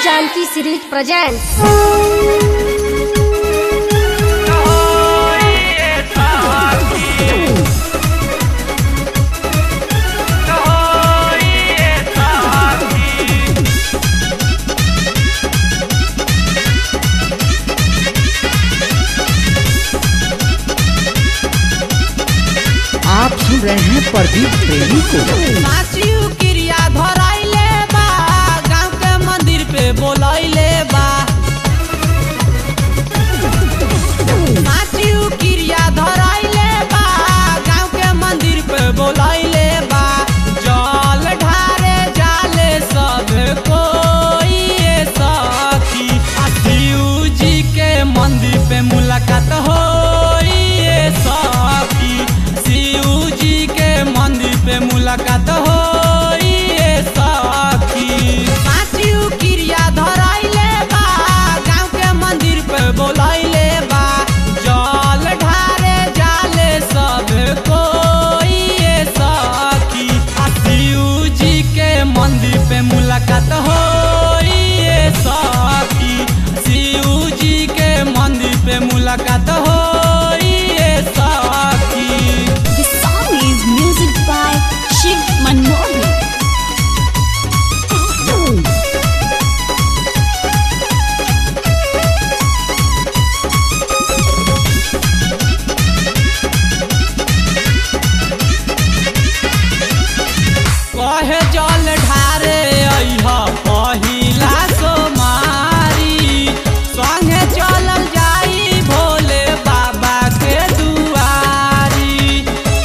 Janki series presents. आप सुन रहे हैं प्रदीप प्रेमी को साचियो क्रिया धराइले बा गांव के मंदिर पे बोलैले बा साचियो क्रिया धराइले बा गांव के मंदिर पे बोलैले बा जल ढारे जाले सब कोई ये सखी आ शिव जी के मंदिर पे मुलाकात होई ये सखी शिव जी के मंदिर पे मुलाकात होई ये सखी साचियो क्रिया धराइले बा गांव के मंदिर पे बोलैले बा जल ढारे जाले सब कोई ये सखी आ शिव जी के मंदिर पे मुलाकात होई ये सखी शिव जी के मंदिर पे मुलाकात होई ये सखी The song is music by Shiv Manohar. कहे जल ढारे अइह पहिला सोमारी संगे चलल जाई भोले बाबा के दुआरी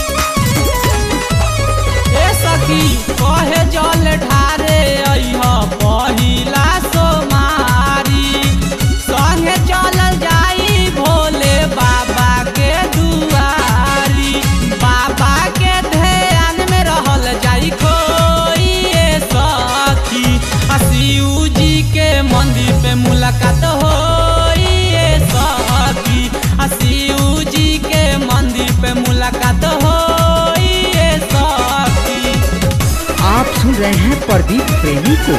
ए सखी कहे जल ढारे अइह पहिला सोमारी संगे चलल जाई भोले बाबा के दुआरी बाबा के ध्यान में रहल जाई खोई ए सखी आ शिव जी के मंदिर पे मुलाकात होई ए सखी आ शिव जी के मंदिर पे मुलाकात होई ए सखी आप सुन रहे हैं प्रदीप प्रेमी को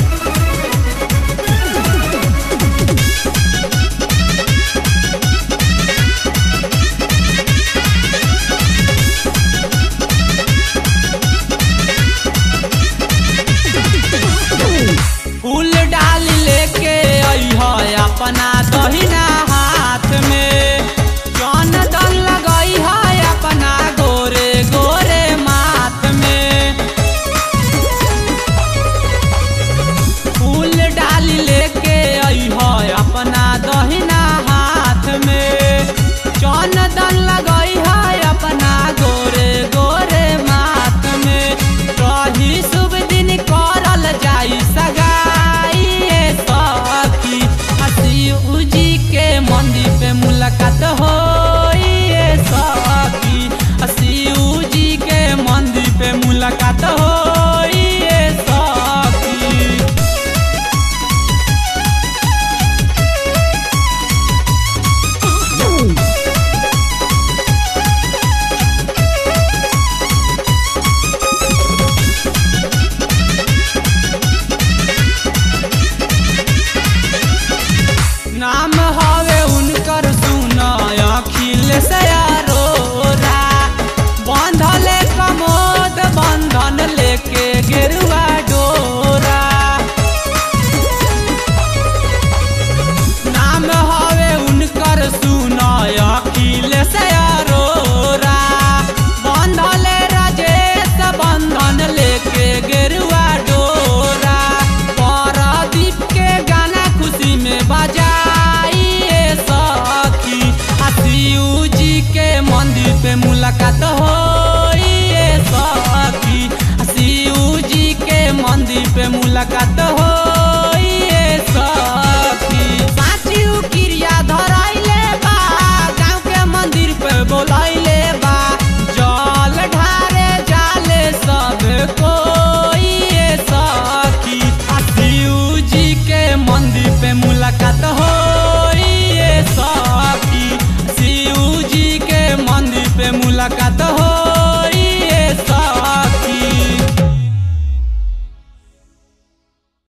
फूल डाली लेके अइह अपना दहिना हाथ में जौन दन लगई है अपना गोरे गोरे माथ में फूल डाली लेके अइह अपना दहिना हाथ में जौन दन लगई है अपना गोरे गोरे माथ में रही शुभ दिन करल जाई सगाई ए सखी आ शिव जी के मंदिर पे मुलाकात होई ए सखी आ शिव जी के मंदिर पे मुलाकात होई ए सखी नाम हवे उनकर सुन अखिल से अरोरा बंधले कमोद बंधन लेके गेरुआ डोरा नाम हवे उनकर सुन अखिल से अरोरा बंधले राजेश बंधन लेके गेरुआ डोरा परदीप के गाना खुशी में बजाई ए सखी आ शिव जी के मंदिर पे मुलाकात होई ए सखी आ शिव जी के मंदिर पे मुलाकात